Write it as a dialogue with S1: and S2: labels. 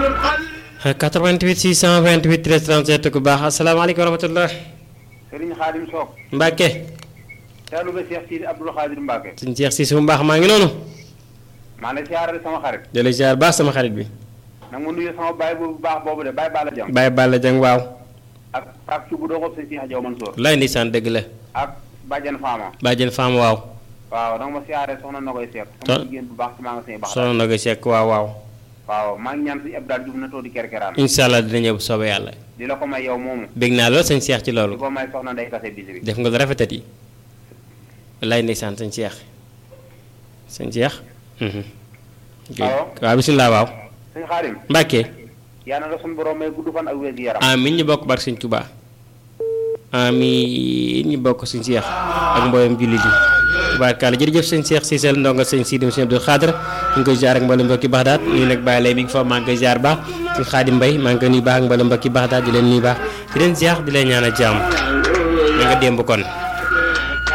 S1: 88 628 13 37 ku baax asalaamaaleykum wa rahmatullah
S2: Serigne Khadim Sock
S1: Mbacke
S2: taalibe Cheikh Sidi Abdoul Khadir Mbacke
S1: suñ Cheikh si su mbaax maa ngi noonu
S2: maa ngi lay siyaare sama xarit
S1: jële ziar baax sama xarit bi
S2: nag ma nuyu sama baay bu baax boobu de baay Balla Jam
S1: Baye Balla Dieng waaw
S2: ak ak ci bu doxob sëñ Cheikh Diaw Mansour
S1: lay ndeysaan dëgg la
S2: ak Badiane Fama
S1: bàjjen faam waaw
S2: waaw nag ma siyaare soxna Nogoy Seck
S1: To-
S2: sama jigéen bu baax ci maa nga sëñ baax
S1: soxna na ko sekk waaw waaw
S2: waaw maa ngi ñaan si Abdou Diouf na too di kerkeraan
S1: incha allah dina ñëw bu soobee yàlla
S2: di la ko may yow moomu
S1: bég naa lool sëñ Cheikh ci
S2: di
S1: loolu
S2: ko may soxna Ndey Kase bisi bi
S1: def nga lu rafetat yi lay ndeysaan sëñ Cheikh sëñ Cheikh mhm. ok.
S2: Allo?
S1: waaw bisimilah waaw
S2: sëñ Khadim
S1: Mbacke
S2: yaa na la suñu borom may gudd fan ak wér gi yaram
S1: amin ñu bokk barke sëñ Touba amin ñu bokk sëñ Cheikh ak mboolem jullit yi tubaarkàlla jërëjëf sëñ Cheikh Cissé ndongal sëñ Sidi Sëñ Abdou Khadre ñu ngi koy jaar ak mboolem mbokki Baxdaat ñu nag bàyyi lay mi ngi fa maa ngi koy jaar baax sëñ Xaadim Mbay maa ngi koy nuyu baax ak mboolem mbokki Baxdaat di leen nuyu baax di leen ziar di leen ñaanal jàmm na nga démb kon